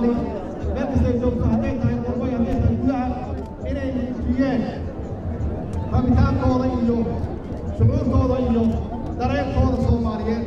soomaali meel kastay joogto hadday tahay qurbay hadday tahay gudaha inay muujiyeen rabitaankooda iyo shucuurtooda iyo dareenkooda soomaaliyeed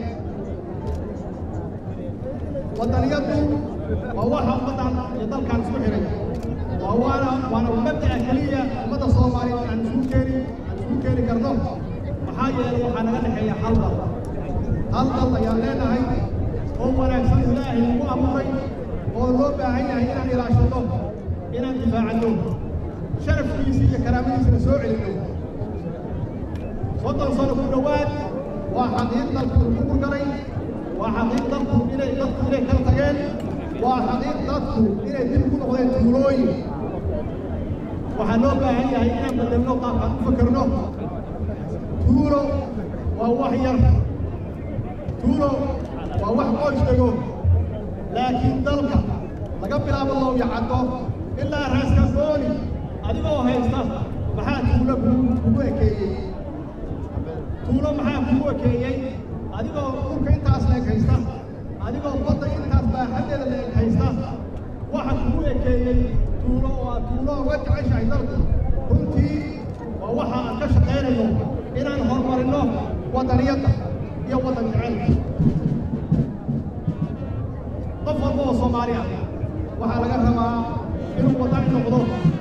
waddaniyadu waa waxa ummaddan iyo dalkan isku xihay waa waana waana mabda'a keliya ummadda soomaaliyeed aan isugu keeni aan isugu keeni karno maxaa yeelay waxaa naga dhexeeya hal dal hal dal ayaan leenahay oo wanaagsan ilaahay nagu abuuray oo loo baahan yahay inaan ilaashanno inaan difaacanno sharafkiisa iyo karaamadiisana soo celinno soddon sano ku dhowaad waa xaqiiq dalku ku burgaray waa xaqiiq dadku inay dadku inay kala tageen waa xaqiiq dadku inay dib ku noqdeen tuulooyin waxaa loo baahan yahay inaan bedelno qaabkaan u fakerno tuulo waa wax yar tuulo waa wax qoys dego laakiin dalka laga bilaabo lowya caddo ilaa raaska booni adigoo haysta maxaa tuulo kugu ekeeyey tuulo maxaa kugu ekeeyey adigoo dhulka intaas leeg haysta adigoo badda intaas baaxaddeeda leeg haysta waxa kugu ekeeyey tuulo oo aad tuulo uga jeceshahay dalku runtii waa waxa aan ka shaqaynayno inaan horumarinno waddaniyadda iyo waddan jecelka qof walba oo soomaali ah waxaa laga rabaa inuu waddani noqdo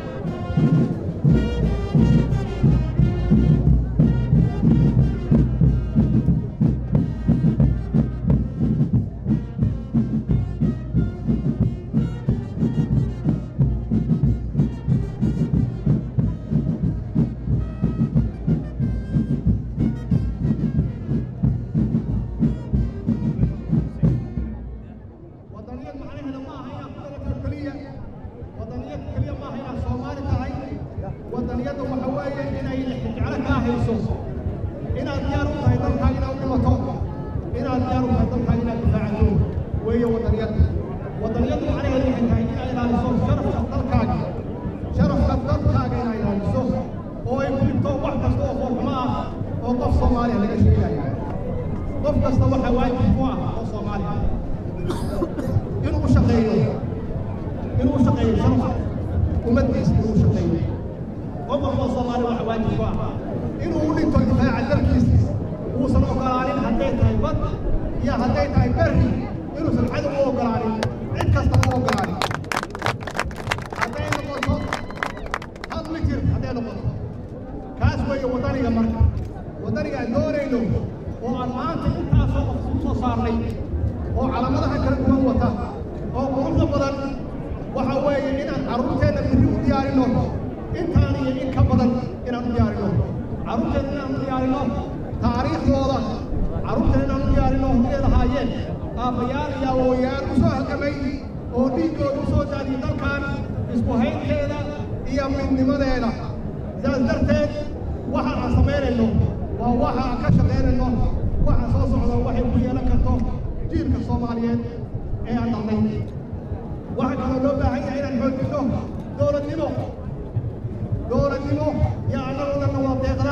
waddaniyad macnaheeda ma aha inaad ku dalato keliya waddaniyad keliya ma aha inaad soomaali tahay waddaniyadda waxa weeye inay jeclo kaa hayso inaad diyaar u tahay dalkaaga inaad u dhimato inaad diyaar u tahay dalkaaga inaad difaacato weeye waddaniyadda waddaniyaddu macnaheedu waxay tahay inaad ilaaliso sharafka dalkaaga sharafka dalkaaga inaad ilaaliso oo ay ku dhigto wax kasta oo foolxumo ah oo qof soomaaliya laga sheegayo qof kasta waxaa waajib ku ah oo soomaali ah inuu u shaqeeyo inuu u shaqeeyo sharafka ummaddiisa inuu u shaqeeyo qof walba oo soomaali waxa waajib ku ah inuu u dhinto difaaca dalkiisa uusan ogolaanin hadday tahay bad iyo hadday tahay berri inuusan cadow u ogolaanin cid kasta u ogolaanin hadday noqoto hal mitir hadday noqoto kaas weeye waddaniga marka waddaniga aan doonayno oo aan maanta intaasoo qof ku soo saarnay oo calaamadaha kala duwan wata oo quruxda badan waxa weeye inaan carruurteenna birri u diyaarinno intaan iyo in ka badan inaan u diyaarinno carruurteenna inaan u diyaarinno taariikhdooda carruurteenna inaan u diyaarinno hortay lahaayeen aabbayaal iyo awoowayaal u soo halgamay oo dhiiggooda u soo daadiyey dalkan isku haynteeda iyo midnimadeeda sidaas darteed waxa aan samaynayno waa waxa aan ka shaqaynayno waxa soo socda waxay ku yeelan karto jiilka soomaaliyeed ee aan dhalnay waxaa kaloo loo baahan yahay inaan xoojinno dowladnimo dowladnimo yaa annagoo dhanna waa deeqda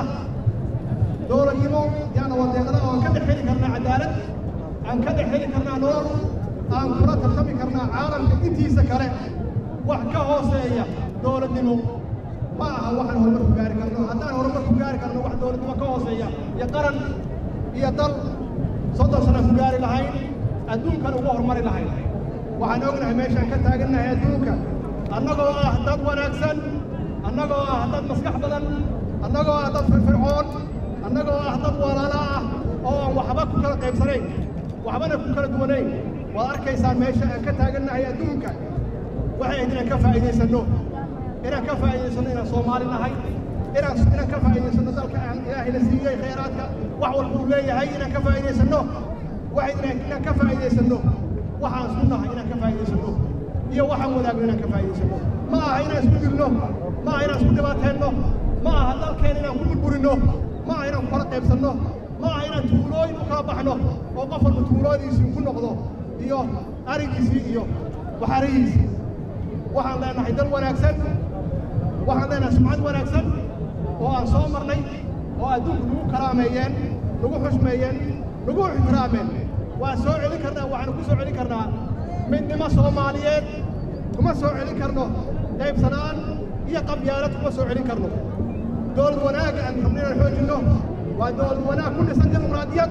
dowladnimo yaana waa deeqda oo aan ka dhex heli karnaa cadaalad aan ka dhex heli karnaa nolol aan kula tartami karnaa caalamka intiisa kale wax ka hooseeya dowladnimo ma aha waxaan horumar ku gaari karno haddaan horumar ku gaari karno wax dowladnimo ka hooseeya iyo qaran iyo dal soddon sana ku gaari lahayn adduunkan ugu horumari lahayn waxaan ognahay meeshaan ka taagannahay adduunka annagoo ah dad wanaagsan annagoo ah dad maskax badan annagoo ah dad firfircoon annagoo ah dad walaala ah oo aan waxba ku kala qaybsanayn waxbana ku kala duwanayn waad arkaysaan meesha aan ka taagannahay adduunka waxay ahayd inaan ka faa'iidaysanno inaan ka faa'iidaysanno inaan soomaali nahay inaan inaan ka faa'iidaysanno dalka aan ilaahayna siiyey khayraadka wax walba uu leeyahay inaan ka faa'iidaysanno waxay inaan inaan ka faa'iidaysanno waxaan isku nahay inaan ka faa'iidaysanno iyo waxaan wadaagno inaan ka faa'iidaysanno ma aha inaan isku dirno ma aha inaan isku dhibaateenno ma aha dalkeena inaan ku burburinno ma aha inaan ku kala qaybsanno ma aha inaan tuulooyin u kala baxno oo qof walba tuuloodiisii ku noqdo iyo arigiisii iyo waxarihiisii waxaan leenahay dal wanaagsan waxaan leenahay sumcad wanaagsan oo aan soo marnay oo adduunku nagu karaameeyeen nagu xushmeeyeen nagu ixtiraameen waan soo celin karnaa waxaanu ku soo celin karnaa midnimo soomaaliyeed kuma soo celin karno qaybsanaan iyo qabyaalad kuma soo celin karno dowlad wanaagga aan rabno inaan xoojinno waa dowlad wanaag ku dhisan dimuqraadiyad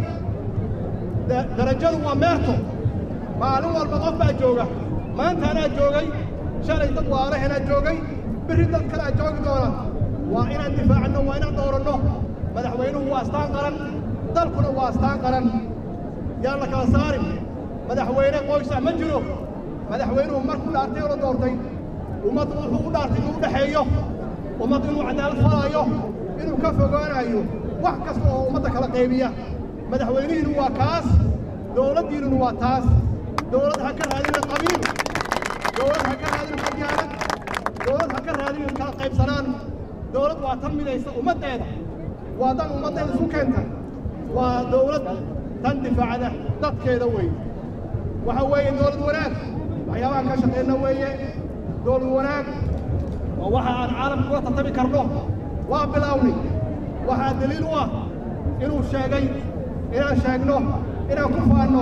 darajadu waa meerto maalin walba qof baa jooga maanta anaa joogay shalay dad waalahenaa joogay berri dad kalea joogi doona waa inaan difaacanno waa inaan dooranno madaxweynuhu waa astaan qaran dalkuna waa astaan qaran yaan la kala saarin madaxweyne qoysa ma jiro madaxweynuhu markuu dhaartay oo la doortay ummaddu wuxuu u dhaartay inuu u dhexeeyo ummaddu inuu cadaalad falaayo inuu ka fogaanayo wax kasta oo ummadda kala qaybiya madaxweynihiinu waa kaas dowladdiinunu waa taas dowlad ha ka raadinin qabiil dowlad ha ka raadinin qabyaalad dowlad ha ka raadinin kala qaybsanaan dowlad waa tan midaysa ummaddeeda waa dan ummaddeeda isu keenta waa dowlad tan difaacda dadkeeda wey waxa weeye dowlad wanaag waxyaabaha ka shaqayna weeye dowlad wanaag waa waxa aan caalamka kula tartami karno waa bilownay waxaa daliil u ah inuu sheegay inaan sheegno inaan ku faanno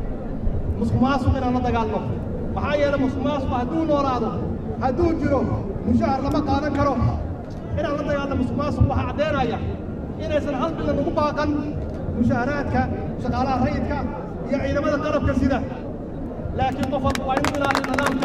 musuqmaasuq inaan la dagaalno maxaa yeelay musuqmaasuq hadduu noolaado hadduu jiro mushahar lama qaadan karo inaan la dagaalno musuqmaasuq waxaa caddeynaya inaysan hal bilan ugu baaqan mushaharaadka shaqaalaha rayidka iyo ciidamada qalabka sida laakiin qof walba waa inuu ilaaliyo nidaamka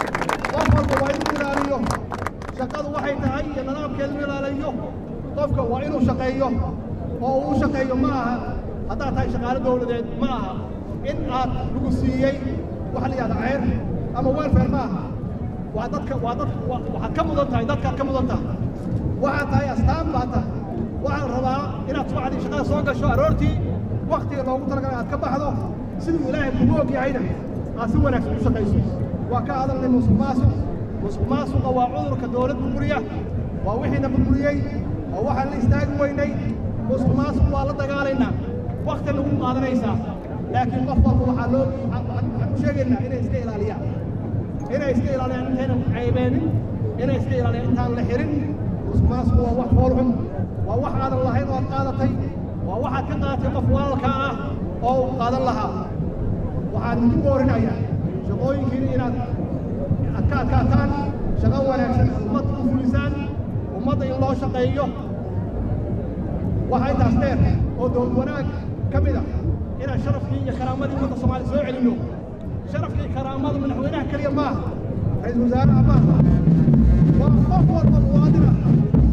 qof walba waa inuu ilaaliyo shaqadu waxay tahay iyo nidaamkeedu inuu ilaaliyo qofka waa inuu shaqeeyo oo uu shaqeeyo ma aha haddaad tahay shaqaalo dowladeed ma aha in aad lagu siiyey waxa la yidhahda ceyr ama welfare ma aha waa dadka waa dad waxaad ka mudan tahay dadkaad ka mudan tahay waxaad tahay astaan baa tahay waxaan rabaa inaad subaxdii shaqada soo gasho aroortii waktiga loogu talagalay aad ka baxdo siduu ilaahay kugu og yahayna aad si wanaagsan u shaqayso waa ka hadalnay musuq maasuq musuq maasuqa waa cudurka dowlad burburiya waa wixiina burburiyey waa waxaan la istaagi weynay musuq maasuq waa la dagaalaynaa wakti nagu qaadanaysaa laakiin qof walba waxaa loo waxaan u sheegaynaa inay iska ilaaliyaan inay iska ilaaliyaan intaynan caybeenin inay iska ilaaliyaan intaan la xirin musuq maasuq waa wax foolxun waa wax aadan lahayn oo aad qaadatay waa waxaad ka qaadatay qof walaalkaa ah oo uu qaadan lahaa waxaan idinku boorinayaa shaqooyinkiina inaad aad ka adkaataan shaqo wanaagsan ummadda u fulisaan ummadda in loo shaqeeyo waxaa intaas dheer oo dowlad wanaag ka mid ah inaan sharafkii iyo karaamadii ummadda soomaaliya soo celinno sharafkii karaamada madaxweynaha keliya maaha ra-iisul wasaaraha maaha waa qof walba muwaadin ah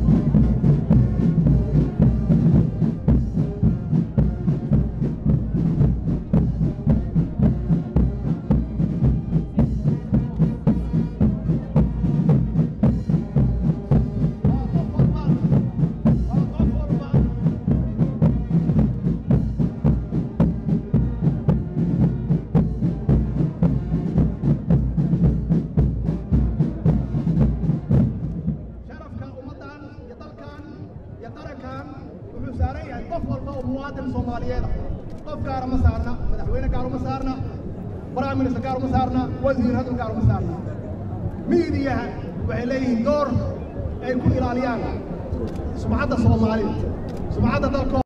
sharafka ummaddan iyo dalkan iyo qarankan wuxuu saaran yahay qof walba oo muwaadin soomaaliyeed ah qof gaara ma saarna madaxweyne gaar uma saarna prime minister gaar uma saarna wasiir hadal gaar uma saarna miidiyaha waxay leeyihiin door ay ku ilaaliyaan sumcadda soomaalida sumcadda dalkooda